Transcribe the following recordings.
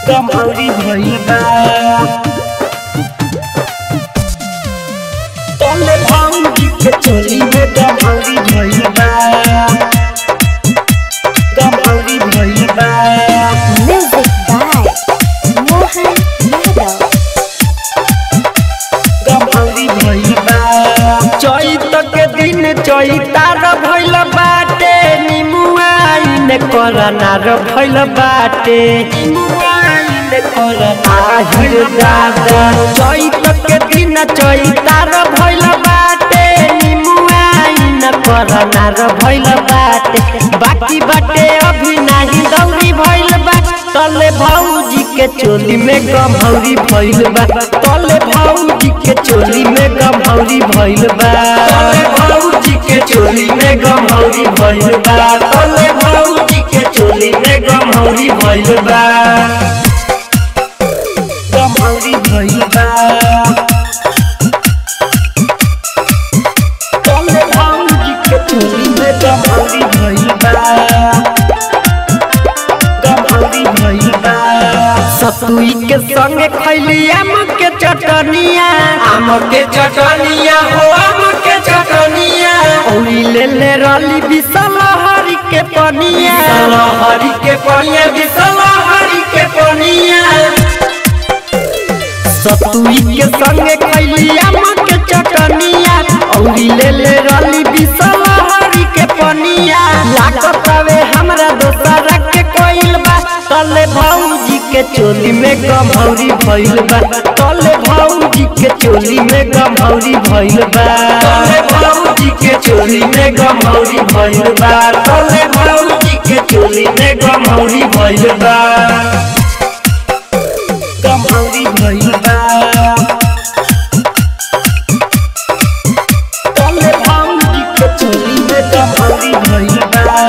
कमौरी भइल बा तले भौजी के चोली में कमौरी भइल बा कमौरी भइल बा Music by Mohan Yadav. कमौरी भइल बा चैत के दिन चैतार भइल बाटे निमुआइन करनार भइल बाटे निमुआइन करनार दादा चैत के दिन चैतार भइल बाटे निमुआइन करनार भइल बाटे बाकी बाटे अभी नाही दौरी भइल बा तले भौजी के चोली में गमहौरी भइल बा तले भौजी के चोली में गमहौरी भइल बा तले भौजी के चोली में गमहौरी भइल बा तले भौजी के चोली में गमहौरी भइल बा गमहौरी भइल बा तले भौजी के चोली में गमहौरी भइल बा गमहौरी भइल बा सतुई के संगे खैली आम के चटनिया आम के चटनिया हो आम के चटनिया ओई ले ले रली बिसल हरी के पनिया हरी के पनिया बिसल हरी के पनिया सतुई के संगे खैली आम के चटनिया औरी ले ले रली बिसल हरी के पनिया लागत हवे हमरा दोसरा के कोइल बा तले भौजी के चोली में गमहौरी भइल बा तले भौजी के चोली में गमहौरी भइल बा तले भौजी के चोली में गमहौरी भइल बा तले भौजी के चोली में गमहौरी भइल बा गमहौरी भइल बा तले भौजी के चोली में गमहौरी भइल बा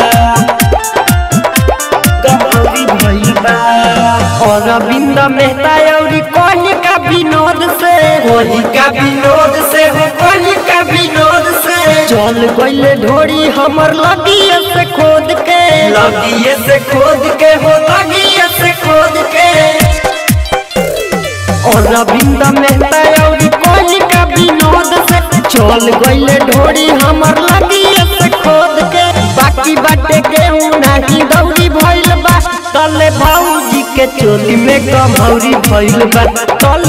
गमहौरी भइल बा और अरविंद मेहता औरी कोही का विनोद से कोही का विनोद से हो कोही का विनोद से चल गइले ढोरी हमर लगिए से खोद के लगिए से खोद के हो लगिए से खोद के और रविंद मेहता और कोई का विनोद से चल गइले ढोरी हमर लगी से खोद के बाकी बाटे गेहूं नाही दौरी भइल बा तले भौजी के चोली में गमहौरी भइल बा तले